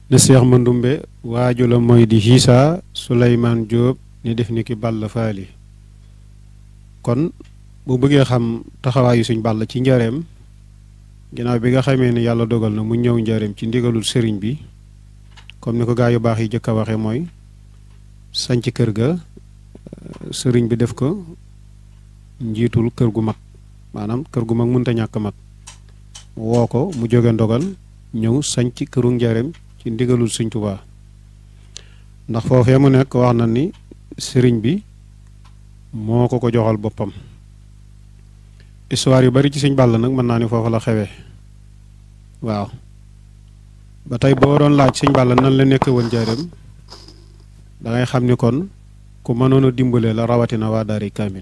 ne Seex Mandumbe waaju la mooy di Hiisa Suleymaan Jóob ni def ni ki Balla Faali kon bu bëggee xam taxawaayu suñ Balla ci njaareem ginnaaw bi nga xamee ne yàlla dogal na mu ñëw njaareem ci ndigalul sëriñ bi comme ni ko gaa yu baax yi jëkk a waxe mooy sanc kër ga sëriñ bi def ko njiitul kër gu mag maanaam kër gu mag mënta ñàkk mag woo ko mu jóge ndogal ñëw sanc këru njaareem ci ndigalul Sëriñ Tuubaa ndax foofee mu nekk wax na ni sëriñ bi moo ko ko joxal boppam histoire yu bari ci Sëriñ Balla nag mën naa ni foofu la xewee waaw ba tey boo doon laaj Sëriñ Balla nan la nekk woon njaareem da ngay xam ni kon ku mënoon a dimbale la rawatina waa daari kaamil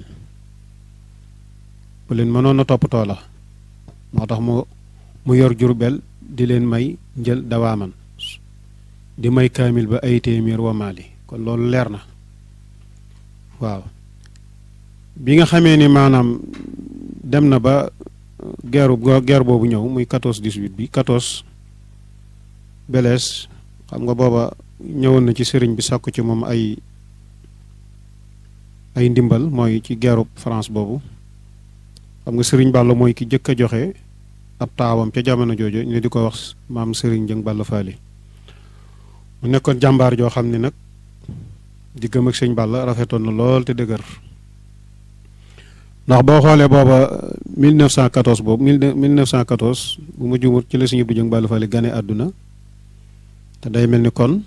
bu leen mënoon a toppatoo la moo tax mu mu yor jurbel di leen may njël dawaaman di may kaamil ba ay téeméer wa maali kon loolu leer na waaw bi nga xamee ni maanaam dem na ba geeru geer boobu ñëw muy 14 18 bi 14 belees xam nga booba ñëwoon na ci sëriñ bi sàkku ci moom ay ay ndimbal mooy ci geerub France boobu xam nga sëriñ Balla mooy ki jëkk a joxe ab taawam ca jamono jooju ñu di ko wax maam sëriñ Jëng Balla Faali mu nekkoon jàmbaar joo xam ne nag diggam ak sëñ Balla rafetoon na lool te dëgër ndax boo xoolee booba 1914 boobu 1914 bu ma juumut ci la sëñ Abdu Jëng Balla Faali gane àdduna te day mel ni kon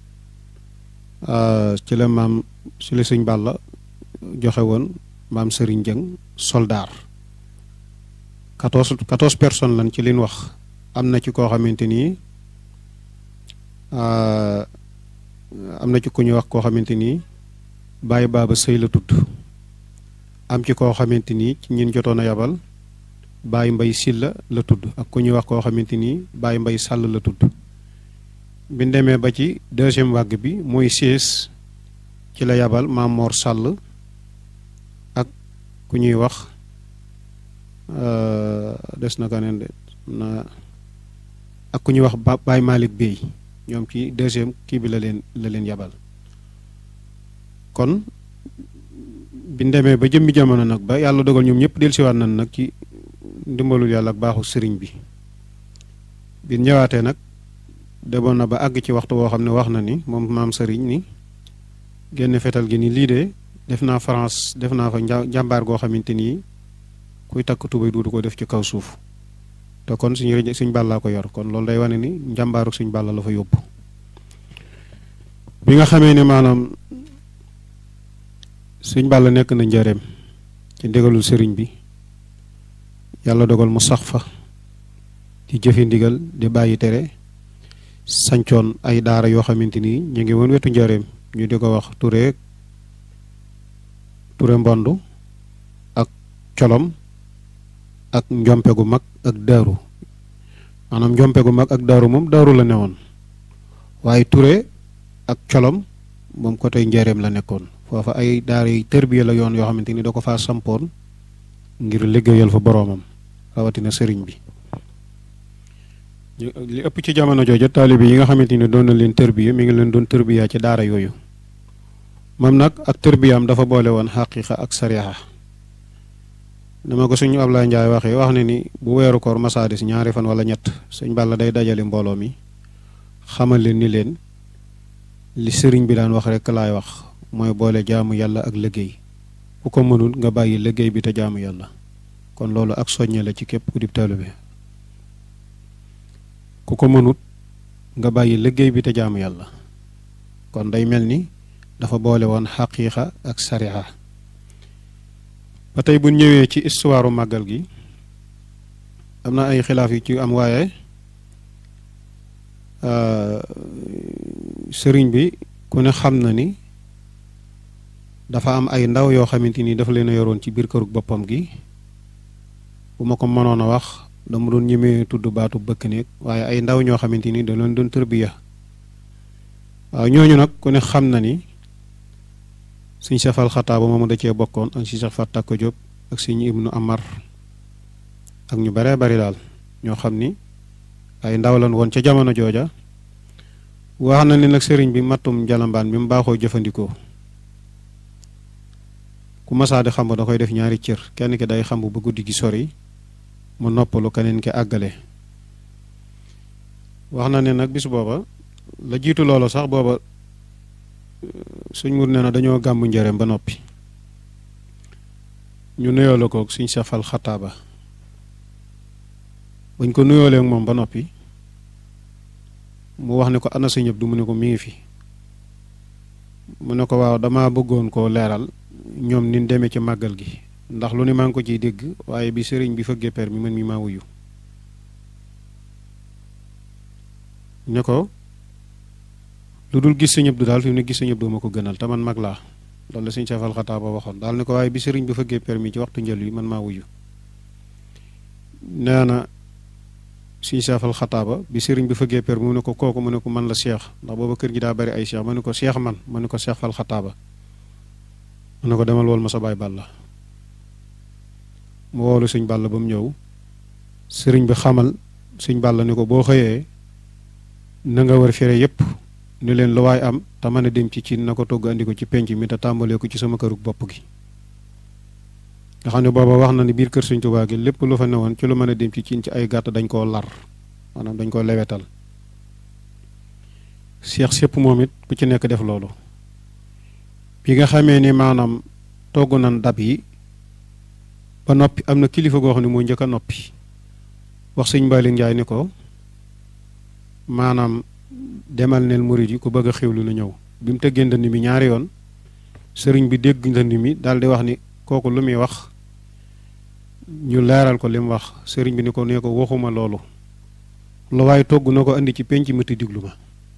ci la maam ci la sëñ Balla joxe woon maam sëriñ Jëng soldaar 14 14 personnes lan ci liñ wax am na ci koo xamante ni am na ci ku ñuy wax koo xamante ni Baye Baba Sëy la tudd am ci koo xamante ni ci ñin jotoon a yabal Baye Mbay Silla la tudd ak ku ñuy wax koo xamante ni Baye Mbay Sàll la tudd bi demee ba ci deuxième vague bi mooy sées ci la yabal Maam Mor Sàll ak ku ñuy wax des na kaneen de na ak ku ñuy wax Baye Malick Bey ñoom ci deuxième kii bi la leen la leen yabal kon bi demee ba jëmmi jamono nag ba yàlla dogal ñoom ñëpp dellusiwaat nañ nag ci ndimbalul yàlla ak baaxu sëriñ bi bi ñëwaatee nag demoon na ba àgg ci waxtu woo xam ne wax na ni moom maam sëriñ ni génn fetal gi ni lii de def naa France def naa fa njàmbaar goo xamante ni kuy takk tubay duudu ko def ci kaw suuf te kon suñu rëj suñ bàllaa ko yor kon loolu day wane ni njàmbaaru suñ bàlla la fa yóbbu bi nga xamee ne maanaam suñ bàlla nekk na njëreem ci ndigalul sëriñ bi yàlla dogal mu sax fa di jëfi ndigal di bàyyi tere sancoon ay daara yoo xamante ni ñu ngi woon wetu njëreem ñu di ko wax Touré Touré Mbond ak colom ak njompe gu mag ak daaru maanaam njompe gu mag ak daaru moom daaru la newoon waaye Touré ak colom moom côté njëreem la nekkoon foofa ay daara yi tërbiya la yoon yoo xamante ni da ko faa sampoon ngir liggéeyal fa boroomam rawatina sëriñ bi li ëpp ci jamono jooja taalibe yi nga xamante ni doon na leen tërbiya mi ngi leen doon tërbiya ci daara yooyu moom nag ak tërbiyaam dafa boole woon xaqiiqa ak sariya dama ko suñu Ablaye Ndiaye waxee wax ne ni bu weeru koor masaadis ñaari fan wala ñett sëñ Balla day dajale mbooloo mi xamal leen ni leen li sëriñ bi daan wax rek laay wax mooy boole jaamu yàlla ak liggéey ku ko mënul nga bàyyi liggéey bi te jaamu yàlla kon loolu ak soññe la ci képp ku dib taalibe ku ko mënut nga bàyyi liggéey bi te jaamu yàlla kon day mel ni dafa boole woon xaqiiqa ak sariya ba tey bu ñëwee ci histoire màggal gi am na ay xilaaf yu ci am waaye sëriñ bi ku ne xam na ni dafa am ay ndaw yoo xamante ni dafa leen a yoroon ci biir kërug boppam gi bu ma ko mënoon a wax dama doon ñemee tudd baatu bëkk néeg waaye ay ndaw ñoo xamante ni da leen doon tërbiya waaw ñooñu nag ku ne xam na ni suñ sefal xataaba moomu da cee bokkoon ak si sax Fatta ko Jóob ak suñ ibnu Amar ak ñu baree bari daal ñoo xam ni ay ndaw lan woon ca jamono jooja wax na ni nag sëriñ bi mattum jalambaan bi mu baaxoo jëfandikoo ku masaa di xamb da koy def ñaari cër kenn ki day xamb ba guddi gi sori mu noppalu keneen ki àggale wax na ne nag bis booba la jiitu loolu sax booba suñ mur nee na dañoo gàmmu njëreem ba noppi ñu nuyoo la koog suñ safal xataaba bañ ko nuyoolee ak moom ba noppi mu wax ne ko ana sa ñëpp du mu ne ko mi ngi fi mu ne ko waaw dama bëggoon koo leeral ñoom nin demee ci màggal gi ndax lu ne maa ngi ko ciy dégg waaye bi sëriñ bi fëggee per mi man mi maa wuyu ne ko lu dul gis sa ñëpp du daal fi mu ne gis sa ñëpp du ma ko gënal te man mag laa loolu la suñ safal xataa ba waxoon daal ne ko waaye bi sëriñ bi fëggee per mi ci waxtu njël wi man maa wuyu nee na suñ safal xataa ba bi sëriñ bi fëggee per mu ne ko kooku mu ne ko man la seex ndax booba kër gi daa bari ay seex ma ne ko seex man ma ne ko seex fal xataa ba mu ne ko demal wool ma sa baay bàlla mu woolu suñ bàll ba mu ñëw sëriñ bi xamal suñ bàll ni ko boo xëyee na nga war fere yépp ni leen lu waay am te mën a dem ci ci na ko togg andi ko ci penc mi te tàmbalee ko ci sama kërug bopp gi nga xam ne booba wax na ni biir kër Sëñ Tuubaa gi lépp lu fa newoon ci lu mën a dem ci cin ci ay gàtt dañ koo lar maanaam dañ koo lewetal seex sépp moom it ku ci nekk def loolu bi nga xamee ni maanaam togg nan dab yi ba noppi am na kilifa goo xam ne moo njëkk a noppi wax sëñ Mbaalik Njaay ni ko maanaam demal neel murid yi ku bëgg a xewlu na ñëw bi mu tëggee ndënd mi ñaari yoon sëriñ bi dégg ndënd mi daal di wax ni kooku lu muy wax ñu leeral ko li mu wax sëriñ bi ni ko nee ko waxuma loolu lu waaye togg na ko indi ci penc mi te diglu ma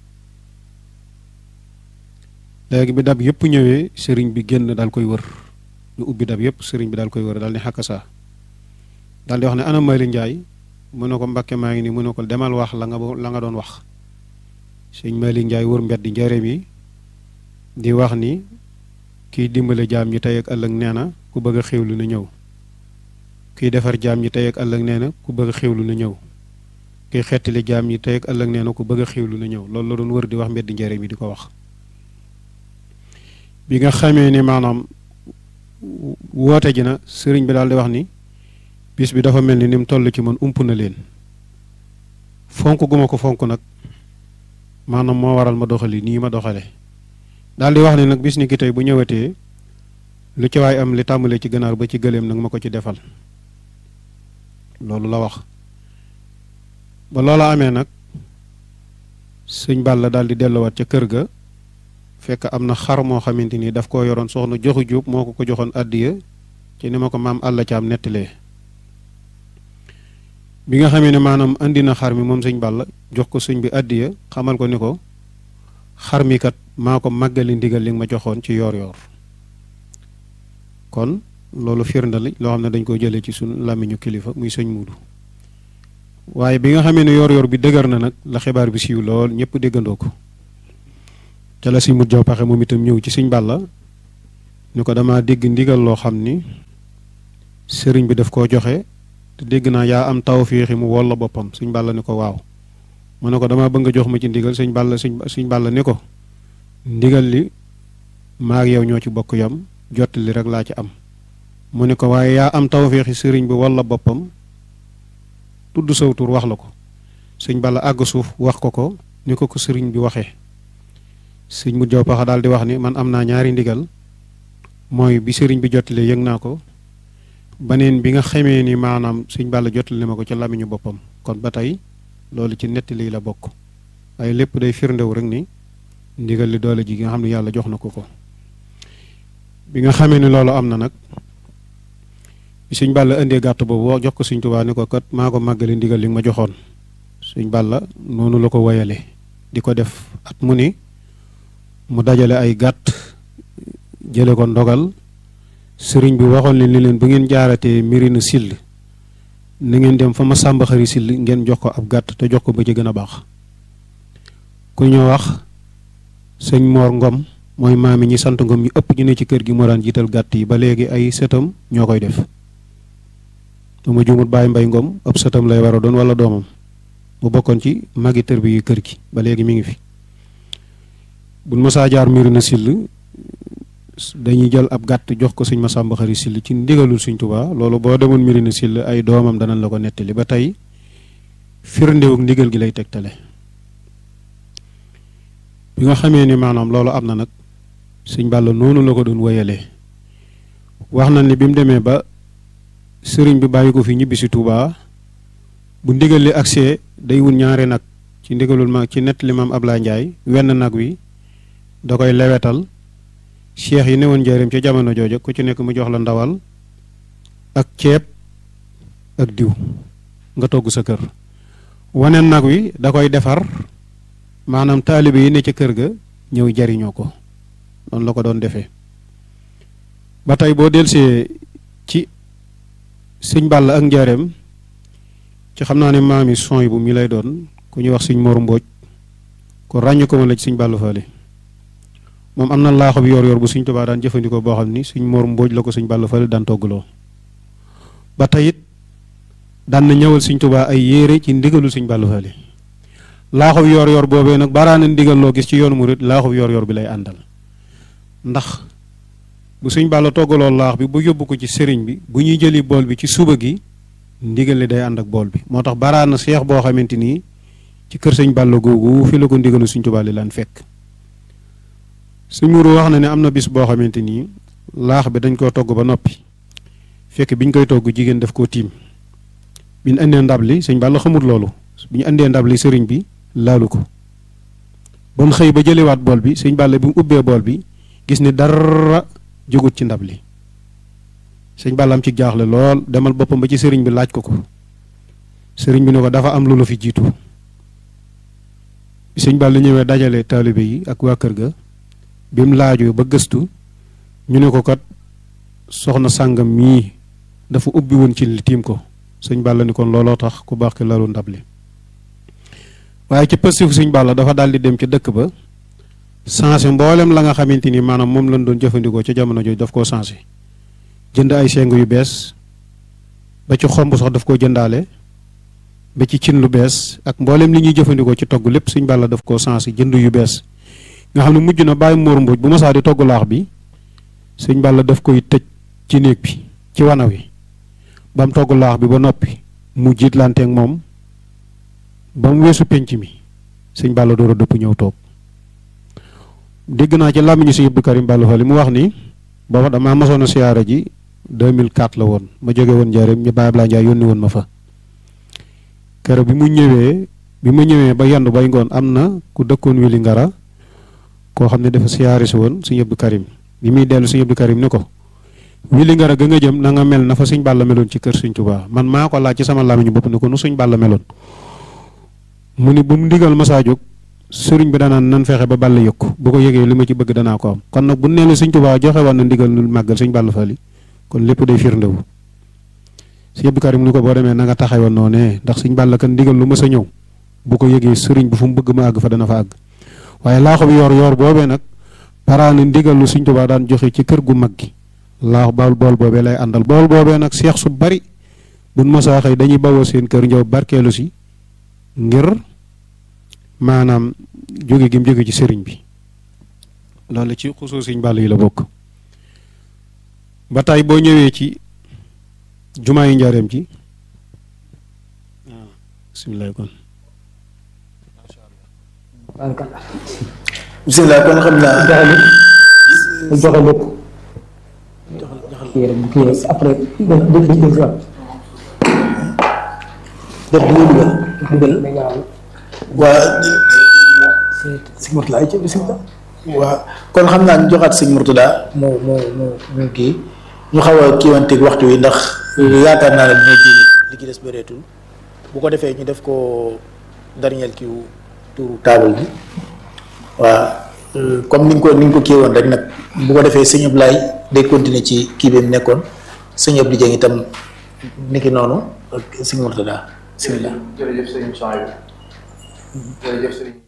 léegi bi dab yëpp ñëwee sëriñ bi génn daal koy wër ñu ubbi dab yëpp sëriñ bi daal koy wër daal ni xàkk saa daal di wax ne ana Mali Njaay mu ne ko Mbàkke maa ngi nii mu ne ko demal wax la nga la nga doon wax sëñ Mali Njaay wër mbedd njëreem yi di wax ni kiy dimbale jaam ñi tey ak ëllëg nee na ku bëgg a xewlu na ñëw kiy defar jaam ñi tey ak ëllëg nee na ku bëgg a xewlu na ñëw kiy xettali jaam ñi tey ak ëllëg nee na ku bëgg a xewlu na ñëw loolu la doon wër di wax mbedd njëreem yi di ko wax bi nga xamee ni maanaam woote ji na sëriñ bi daal di wax ni bis bi dafa mel ni ni mu toll ci man ump na leen fonk gu ma ko fonk nag maanaam moo waral ma doxali nii ma doxale daal di wax ni nag bis ni ki tey bu ñëwatee lu ci waay am li tàmbalee ci ganaar ba ci gëléem nag ma ko ci defal loolu la wax ba loola amee nag sëñ Balla daal di delluwaat ca kër ga fekk am na xar moo xamante ni daf koo yoroon soxna joxu jóob moo ko ko joxoon àddiya ci ni ma ko maam àll caam nettalee bi nga xamee ne maanaam andi na xar mi moom sëñ Balla jox ko sëñ bi àddiya xamal ko ni ko xar mi kat maa ko màggali ndigal li nga ma joxoon ci yoor yoor kon loolu firnde la loo xam ne dañ ko jëlee ci suñu làmmiñu kilifa muy sëñ muudu waaye bi nga xamee ne yoor yoor bi dëgër na nag la xibaar bi siiw lool ñëpp déggandoo ko te la si mut jaw paxe moom itam ñëw ci sëñ Balla ni ko dama dégg ndigal loo xam ni sëriñ bi daf koo joxe te dégg naa yaa am tawfiixi mu wol la boppam sëñ Balla ni ko waaw mu ne ko dama bëgg nga jox ma ci ndigal sëñ Balla sëñ sëñ Balla ni ko ndigal li maa ak yow ñoo ci bokk yam jot li rek laa ci am mu ne ko waaye yaa am tawfiixi sëriñ bi wol la boppam tudd saw tur wax la ko sëñ Balla àgg suuf wax ko ko ni ko ko sëriñ bi waxee sëñ mut jaw paxa daal di wax ni man am naa ñaari ndigal mooy bi sëriñ bi jottali yëg naa ko baneen bi nga xamee ni maanaam sëñ Balla jottali ma ko ci làmmiñu boppam kon ba tey loolu ci nettali la bokk waaye lépp day firndewu rek ni ndigal li doole ji nga xam ne yàlla jox na ko ko bi nga xamee ni loolu am na nag bi sëñ Balla indee gàtt boobu jox ko sëñ Tuubaa ni ko kat maa ko màggale ndigal li nga ma joxoon sëñ Balla noonu la ko woyale di ko def at mu ni mu dajale ay gàtt jële ko ndogal sëriñ bi waxoon leen ni leen bu ngeen jaaratee mirina sill na ngeen dem fa ma sàmba xari sill ngeen jox ko ab gàtt te jox ko ba ci gën a baax ku ñu wax sëñ Moor Ngom mooy maami ñi sant Ngom ñu ëpp ñu ne ci kër gi moo daan jiital gàtt yi ba léegi ay sëtam ñoo koy def dama juumut bàyyi mbay Ngom ëpp sëtam lay war a doon wala doomam mu bokkoon ci magi tër bi kër gi ba léegi mi ngi fi buñ mësaa jaar Mirina Sill dañuy jël ab gàtt jox ko sëñ Masamba Xari Sill ci ndigalul sëñ Tuubaa loolu boo demoon Mirina Sill ay doomam danañ la ko nettali ba tey firndewuk ndigal gi lay tegtale bi nga xamee ni maanaam loolu am na nag sëñ Balla noonu la ko doon wéyalee wax na ni bi mu demee ba sëriñ bi bàyyi ko fi ñibbi si Touba bu ndigal li agsee day wut ñaari nag ci ndigalul ma ci nettali maam Ablaye Ndiaye wenn nag wi da koy lewetal cheikh yi newoon njëriñ ca jamono jooja ku ci nekk mu jox la ndawal ak ceeb ak diw nga togg sa kër waneen nag wi da koy defar maanaam taalibe yi ne ca kër ga ñëw jariñoo ko noonu la ko doon defee ba tey boo delsee ci sëñ Balla ak njaareem ci xam naa ne maami son bu mi lay doon ku ñuy wax sëñ Mor Mbooj ko ràññu ko ma la ci sëñ Balla Faale moom am na laaxo bi yor yor bu sëñ Tuubaa daan jëfandikoo boo xam ni sëñ Mor Mbooj la ko sëñ Balla Faale daan toggaloo ba tey it daan na ñëwal sëñ Tuubaa ay yére ci ndigalul sëñ Balla Faale laaxo bi yor yor boobee nag baraana ndigal loo gis ci yoonu murit laaxo bi yor yor bi lay àndal ndax bu sëñ Balla toggaloo laax bi bu yóbbu ko ci sëriñ bi bu ñuy jëli bool bi ci suba gi ndigal li day ànd ak bool bi moo tax baraana seex boo xamante nii ci kër sëñ Balla googu fi la ko ndigalu sëñ Tuubaa li laan fekk sëñ Mourou wax na ne am na bis boo xamante nii laax bi dañ koo togg ba noppi fekk biñ koy togg jigéen daf koo tiim bi ñu indee ndab li sëñ Balla xamut loolu bi ñu indee ndab li sëriñ bi laalu ko ba mu xëy ba jëliwaat bool bi sëñ Balla bi mu ubbee bool bi gis ni dara jógut ci ndab li sëñ Balla am ci jaaxle lool demal boppam ba ci sëriñ bi laaj ko ko sëriñ bi ne ko dafa am lu la fi jiitu sëñ Balla ñëwee dajale taalibe yi ak waa kër ga bi mu laajoo ba gëstu ñu ne ko kat soxna sàngam mii dafa ubbi woon ci li tiim ko sëñ Balla ni kon looloo tax ku baax ki lalu ndab li waaye ci pëstifu sëñ Balla dafa daal di dem ci dëkk ba changé mboolem la nga xamante ni maanaam moom lañ doon jëfandikoo ca jamono jooju daf koo changé jënd ay seng yu bees ba ci xomb sax daf koo jëndaale ba ci cin lu bees ak mboolem li ñuy jëfandikoo ci togg lépp sëñ Balla daf koo changé jënd yu bees nga xam ne mujj na bàyyi muur mbuuj bu masaa di togg laax bi sëñ Balla daf koy tëj ci néeg bi ci wana wi ba mu togg laax bi ba noppi mu jiitlanteeg moom ba mu weesu penc mi sëñ Balla door a dëpp ñëw toog dégg naa ci làmmiñu sëñ Abdou Karim Balla Fally mu wax ni booba damaa mosoon a siyaara ji 2004 la woon ma jóge woon njaareem ñu bàyyi Ablaye Ndiaye yónni woon ma fa keroog bi mu ñëwee bi ma ñëwee ba yendu bay ngoon am na ku dëkkoon wili ngara koo xam ne dafa siyaari si woon sëñ Abdou Karim bi muy dellu sëñ Abdou Karim ni ko wili ngara ga nga jëm na nga mel na fa sëñ Balla meloon ci kër sëñ Tuubaa man maa ko laaj ci sama làmmiñu bopp ni ko nu sëñ Balla meloon mu ni bu mu ndigal masaa jóg sëriñ bi danaan nan fexe ba Balla yëg ko bu ko yëgee li ma ci bëgg danaa ko am kon nag bu nee la sëñ Tuubaa joxe woon na ndigal lu màggal sëñ Balla Fally kon lépp day firndewu sëñ Abdou Karim ni ko boo demee na nga taxawoon noonee ndax sëñ Balla kan ndigal lu ma sa ñëw bu ko yëgee sëriñ bi fu mu bëgg ma àgg fa dana fa àgg waaye laaxu bi yor yor boobee nag paraani ndigal lu sëñ Tuubaa daan joxe ci kër gu mag gi laax baal bool boobee lay àndal bool boobee nag seex su bari buñ mosaa xëy dañuy bawoo seen kër njaw barkeelu si ngir maanaam jóge gi mu jóge ci sëriñ bi loolu ci xusoo sëñ Balla yi la bokk ba tey boo ñëwee ci jumaa yi njaareem ci waaw bisimilah kon bisimilah kon xam naa joxe lépp kii rek bu kii après dé dé dé si waat def bi nga dugal dugal waa sëñ Mourtada ay ci bisimilah waa kon xam naa ñu joxaat sëñ Mourtada mu mu mu mu kii ñu xaw a kiiwanteeg waxtu wi ndax yaakaar naa ne dina ji li ci des bëreetul bu ko defee ñu def ko dernier kiiw tuuru taabal bi waa comme ni nga ko ni nga ko kii woon rek nag bu ko defee sëñ Ablaye day continuer ci kii bi mu nekkoon sëñ Abdou Dieng itam niki noonu ak sëñ Mourtada bisimilah jërëjëf sëriñ Sohaïbou jërëjëf sëriñ